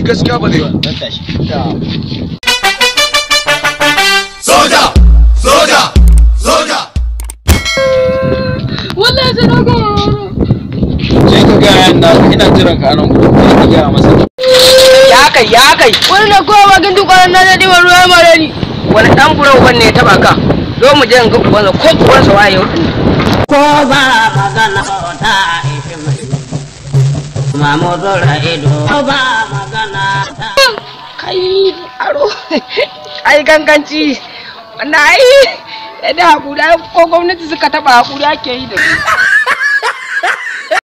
ni gaskiya ba zai yi zan tashi Soja! Soja! Soja! wallahi sai na ga sai ka gaya na ina jiran ka anan gudu sai ka gaya masa ya kai ya kai wani na kowa bakin dukkanin na da ɗiban ruwa ya mare ni wani dan buro wanne ya taba ka zo mu je in ga ubansa ko ubansa waye yau ko ba magana ta ishi mai mamudu ra'ido ko ba magana ta kai aro ai ganganci wannan ai da hakuri ai ko gwamnati suka taba hakuri ake yi da su